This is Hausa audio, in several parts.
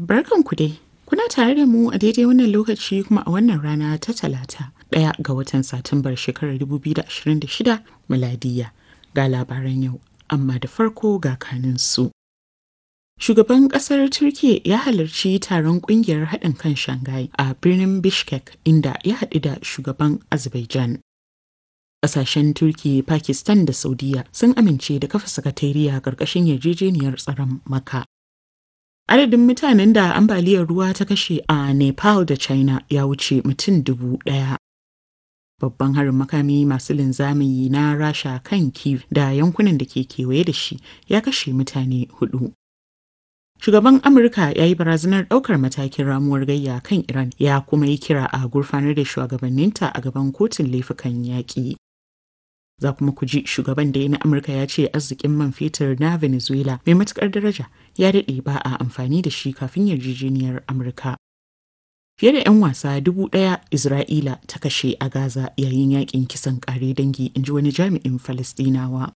Barkanku dai. Kuna tare da mu a daidai wannan lokaci kuma a wannan rana ta talata ɗaya ga watan Satumbar shekarar 2026 miladiya ga labaran yau, amma da farko ga kanin su. Shugaban ƙasar Turkiyya ya halarci taron ƙungiyar haɗin kan Shanghai a birnin Bishkek inda ya haɗu da shugaban Azerbaijan. Ƙasashen Turkiyya, Pakistan da Saudiya sun amince da kafa sakatariya ƙarƙashin yarjejeniyar tsaron Maka. Adadin mutanen da ambaliyar ruwa ta kashe a Nepal da China ya wuce mutum dubu ɗaya. Babban harin makami masu linzami na Rasha kan Kiev da yankunan da ke kewaye da shi ya kashe mutane hudu. Shugaban Amurka ya yi barazanar ɗaukar matakin ramuwar gayya kan Iran ya kuma yi kira a gurfanar da shugabanninta a gaban kotun laifukan yaƙi. Za kuma ku ji shugaban da na Amurka ya ce arzikin man fetur na Venezuela mai matukar daraja ya daɗe ba a amfani da shi kafin yarjejeniyar Amurka. Fiye da 'yan wasa dubu ɗaya Isra'ila ta kashe a Gaza yayin yakin kisan ƙare dangi in ji wani jami'in Falistinawa.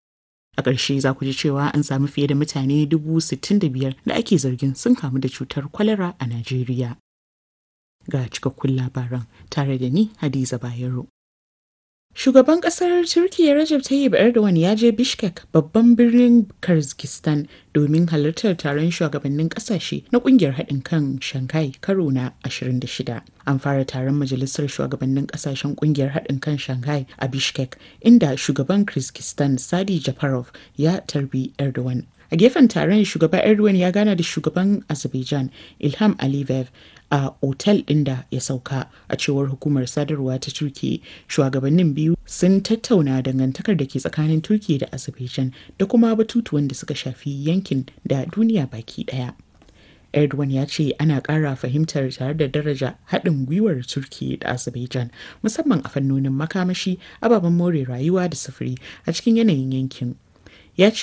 A ƙarshe za ku ji cewa an samu fiye da mutane dubu sittin da biyar da ake zargin sun kamu da cutar kwalara a Najeriya. Ga cikakkun labaran tare da ni Hadiza Bayero. Shugaban kasar Turkiyya Recep Tayyip Erdogan ya je Bishkek babban birnin Kyrgyzstan domin halartar taron shugabannin kasashe na kungiyar haɗin kan Shanghai karo na 26. An fara taron majalisar shugabannin kasashen kungiyar haɗin kan Shanghai a Bishkek inda shugaban Kyrgyzstan Sadi Japarov ya tarbi Erdogan. A gefen taron shugaba Erdogan ya gana da shugaban Azerbaijan Ilham Aliyev a otal ɗin da ya sauka a cewar hukumar sadarwa ta turki shugabannin biyu sun tattauna dangantakar da ke tsakanin turki da azerbaijan da kuma batutuwan da suka shafi yankin da duniya baki ɗaya erdogan ya ce ana ƙara fahimtar tare da daraja haɗin gwiwar turki da azerbaijan musamman a fannonin makamashi ababen more rayuwa da sufuri a cikin yanayin yankin ya ce